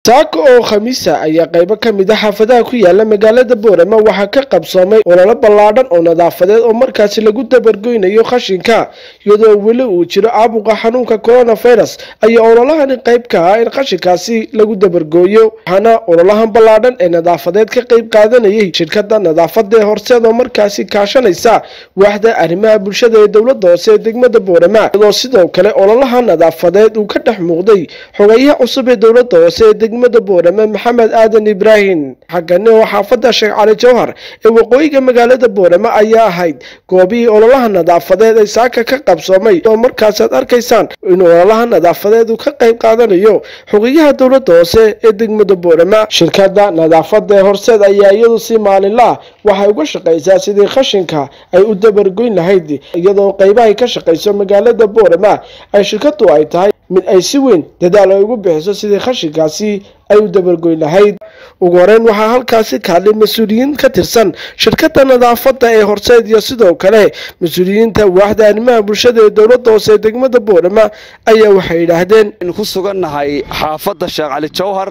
saako oo khamiisa ayaa qaybo ka mid a xaafadaha ku yaala magaalada boorama waxaa ka qabsoomay ololo ballaadhan oo nadaafadeed oo markaasi lagu dabargoynayo khashinka iyadoo weli uu jiro caabuqa xanuunka coronavirus ayaa ololahani qayb ka ah in khashinkaasi lagu dabargooyo waxaana ololahan ballaadhan ee nadaafadeed ka qayb qaadanayay shirkada nadaafada ee horseed oo markaasi kaashanaysa waaxda arrimaha bulshada ee dowlada hoose ee degmada boorama iyadoo sidoo kale ololaha nadaafadeed uu ka dhex muuqday xogeyaha cusub ee dowlada hoose ee degmada boorama maxamed aadan ibraahim xagani oo xaafada sheekh cali jawhar ee waqooyiga magaalada boorama ayaa ahayd goobihii ololaha nadaafadeed ay saaka ka qabsoomay oo markaasaad arkaysaan in ololaha nadaafadeed uu ka qayb qaadanayo xogeyaha dowlada hoose ee degmada boorama shirkada nadaafada ee horseed ayaa iyadu si maalinlaah waxay uga shaqaysaa sidii khashinka ay u dabargoyn lahayd iyadoo qaybahay ka shaqayso magaalada boorama ay shirkadu ay tahay mid ay si weyn dadaal ay ugu bixiso sidii khashinkaasi ay u dabargoyn lahayd ugu horeyn waxaa halkaasi kaadlay mas-uuliyiin ka tirsan shirkada nadaafada ee horseed iyo sidoo kale mas-uuliyiinta waaxda arrimaha bulshada ee dowlada hoose ee degmada boorama ayaa waxay yidhaahdeen ku sugannahay xaafadda sheekh cali jawhar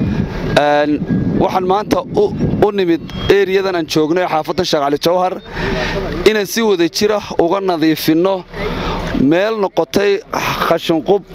waxaan maanta u nimid eriyadan aan joogno ee xaafadda sheekh cali jawhar inaan si wada jira uga nadiifinno meel noqotay khashinqub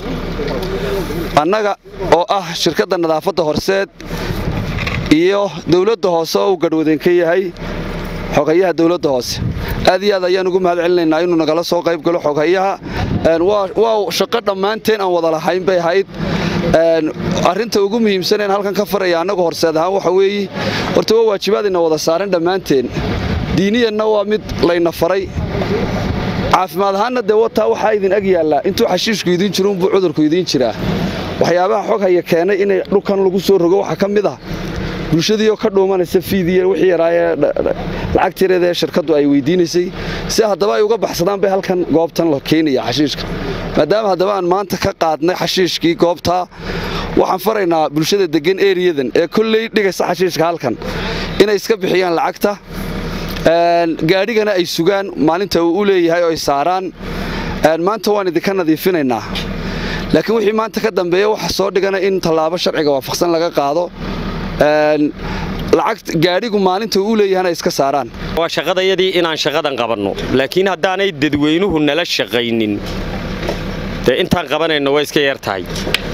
annaga oo ah shirkadda nadaafadda horseed iyo dowladda hoose oo uu gadhwadeen ka yahay xogayaha dowladda hoose aad iyo aad ayaan ugu mahad celinaynaa inuu nagala soo qayb galo xogayaha waa shaqo dhammaanteen aan wada lahayn bay ahayd arrinta ugu muhiimsaneen halkan ka faraya annagu horseed ahaan waxa weeye horta waa waajibaadayna wada saaran dhammaanteen diiniyanna waa mid layna faray caafimaad ahaanna dee wataa waxaa idin ag yaallaa intuu xashiishku idiin jiro unbuu cudurku idiin jiraa waxyaabaha xog haya keenay inay dhulkan lagu soo rogo waxaa ka mid ah bulshadiioo ka dhuumanaysa fiidiya wixii yaraayee lacagtireeda ee shirkaddu ay weydiinaysay si haddaba ay uga baxsadaan bay halkan goobtan la keenaya xashiishka maadaama haddaba aan maanta ka qaadnay xashiishkii goobtaa waxaan faraynaa bulshada deggan eriyadan ee kolley dhigaysa xashiishka halkan inay iska bixiyaan lacagta gaadhigana ay sugaan maalinta uu u leeyahay oo ay saaraan maanta waan idinka nadiifinaynaa laakiin wixii maanta ka dambeeya waxa soo dhigana in tallaabo sharciga waafaqsan laga qaado lacag gaadhigu maalinta uu leeyahana iska saaraan waa shaqadayadii inaan shaqadan qabanno laakiin haddaanay dadweynuhu nala shaqaynin dee intaan qabanayno waa iska yar tahay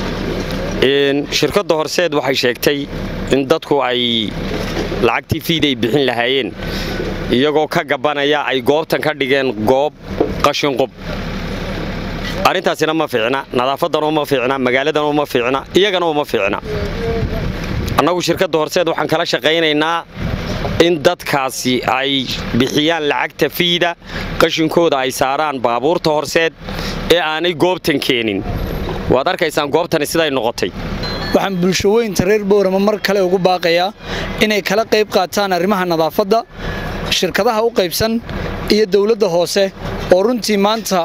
shirkadda horseed waxay sheegtay in dadku ay lacagtii fiid ay bixin lahaayeen iyagoo ka gabanaya ay goobtan ka dhigeen goob qashinqub arrintaasina ma fiicna nadaafadan uma fiicna magaaladan uma fiicna iyagana uma fiicna annagu shirkadda horseed waxaan kala shaqaynaynaa in dadkaasi ay bixiyaan lacagta fiida qashinkooda ay saaraan baabuurta horseed ee aanay goobtan keenin waad arkaysaan goobtani siday noqotay waxaan bulshaweynta reer boorama mar kale ugu baaqayaa inay kala qayb qaataan arrimaha nadaafadda shirkadaha u qaybsan iyo dowladda hoose oo runtii maanta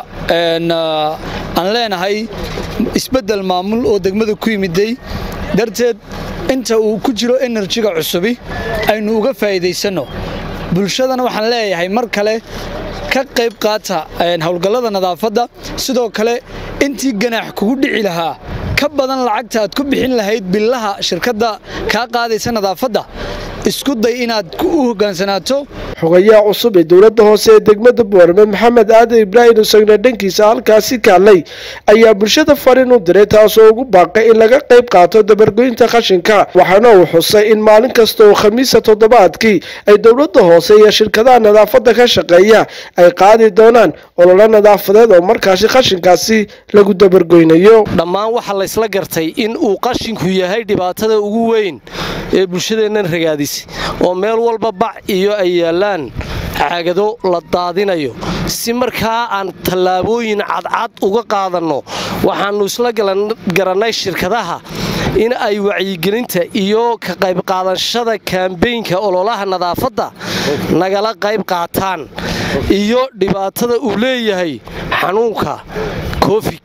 aan leenahay isbeddel maamul oo degmada ku yimiday darteed inta uu ku jiro enerjiga cusubi aynu uga faa'iidaysanno bulshadana waxaan leeyahay mar kale ka qayb qaata howlgallada nadaafadda sidoo kale intii ganaax kugu dhici lahaa ka badan lacagta aad ku bixin lahayd billaha shirkadda kaa qaadaysa nadaafadda isku day inaad u hoggaansanaato xogayaha cusub ee dowladda hoose ee degmada boorame maxamed aadan ibraahim isagna dhankiisa halkaasi kaadlay ayaa bulshada farin u diray taasoo ugu baaqay in laga qayb qaato dabargoynta khashinka waxaana uu xusay in maalin kasta oo khamiisa toddobaadkii ay dowladda hoose iyo shirkadaha nadaafadda ka shaqeeya ay qaadi doonaan ololo nadaafadeed oo markaasi khashinkaasi lagu dabargoynayo dhammaan waxaa laysla gartay in uu qashinku yahay dhibaatada ugu weyn ee bulshadeennan ragaadis oo meel walba bac iyo ay yaallaan caagado la daadinayo si markaa aan tallaabooyin cadcad uga qaadanno waxaannu isla garannay shirkadaha in ay wacyigelinta iyo ka qaybqaadashada kaambeynka ololaha nadaafadda nagala qayb qaataan iyo dhibaatada uu leeyahay xanuunka covid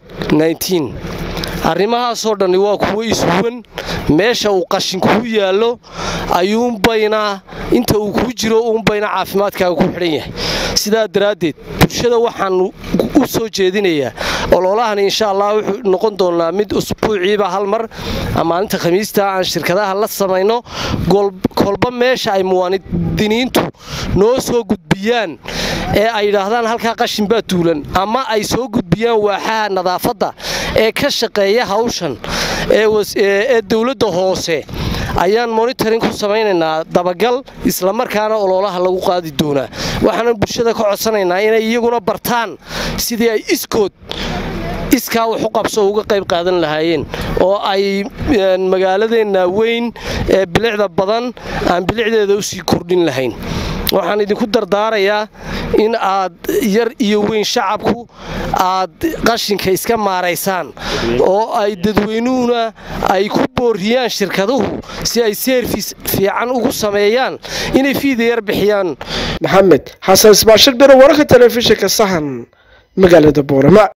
arrimahaasoo dhanni waa kuwo ishuwan meesha uu qashinkuu yaallo ayuunbayna inta uu kuu jiro uunbayna caafimaadkaaga ku xidhan yahay sidaa daraaddeed bulshada waxaan u soo jeedinayaa ololahani insha allah wuxuu noqon doonaa mid usbuuciiba hal mar maalinta khamiista aan shirkadaha la samayno kolba meesha ay muwaadiniintu noo soo gudbiyaan ee ay yidhaahdaan halkaa qashin baa tuulan ama ay soo gudbiyaan waaxaha nadaafadda ee ka shaqeeya hawshan ee dowladda hoose ayaan monitoring ku samaynaynaa dabagal islamarkaana ololaha lagu qaadi doonaa waxaana bulshada ka codsanaynaa inay iyaguna bartaan sidii ay iskood iskaa wax u qabso uga qayb qaadan lahaayeen oo ay magaaladeenna weyn ee bilicda badan aan bilicdeeda usii kordhin lahayn waxaan idinku dardaarayaa in aad yar iyo weyn shacabku aad qashinka iska maaraysaan oo ay dadweynuhuna ay ku booriyaan shirkaduhu si ay seerfis fiican ugu sameeyaan inay fiida yar bixiyaan maxamed xasan isbaashir biro wararka telefishinka sahan magaalada boorama